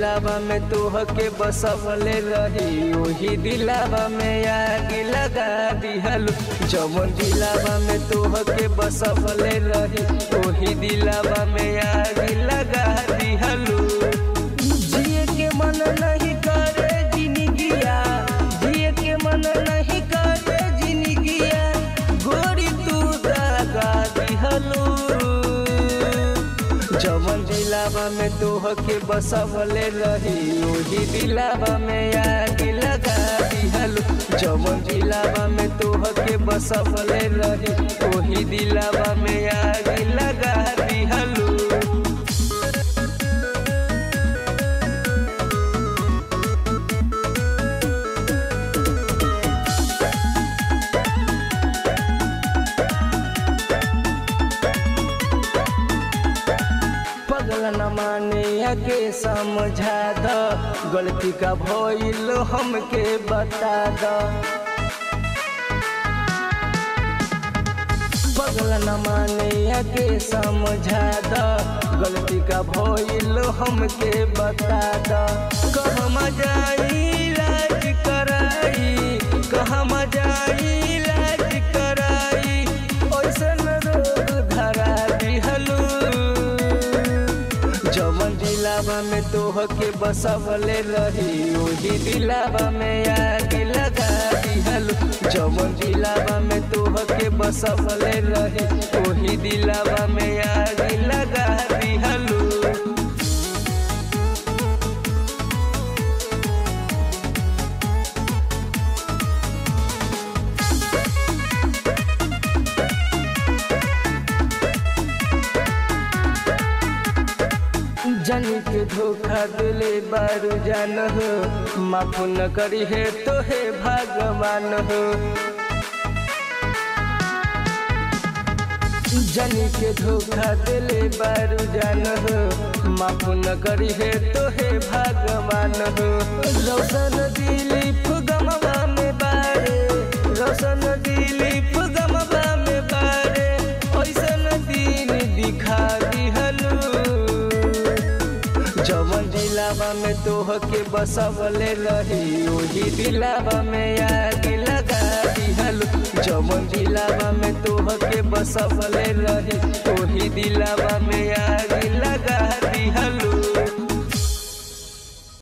दिलावा में तोह के बसवले रही ओही दिलावा में आग लगा दिहलू जवन दिलावा में तोह के बसवले रही ओही दिलावा में आग लगा दिहलू जिए के मन नहीं करे जिंदगिया जिए के मन नहीं करे जिंदगिया गोरी तू दगा दिहलू जवन दिलावा में तोह के बसवले रही ओही दिलावा में आग लगा दिहलू जवन दिलावा में तोह के बसवले रही ओही दिलावा में आग लगा दिहलू पगल न माने के समझा द गलती का भइल हमके बता द पगल न माने के समझा द गलती का भइल हमके बता द कहमा जाई इलाज कराई कहमा जाई इलाज कराई ओइसन रोग धरा दिहलू जवन दिलावा में तोह के बसवले रही ओही दिलावा में आग लगा दिहलू जवन दिलावा में तोह के बसवले रही ओही दिलावा में आग लगा दिहलू जनी के धोखा दिले बारू जान हो माफ न करी है तो हे भगवान हो जनी के धोखा दिले बारू जान हो माफ न करी है तो हे भगवान हो रोशन दिलीप गमवा में बारे रोशन दिलीप गमवा में बारे ऐसन दिन दिखा दिहलू जवन दिलावा में तोह के बसवले रही ओही दिलावा में आग लगा दिहलू जवन दिलावा में तोह के बसवले रही ओही दिलावा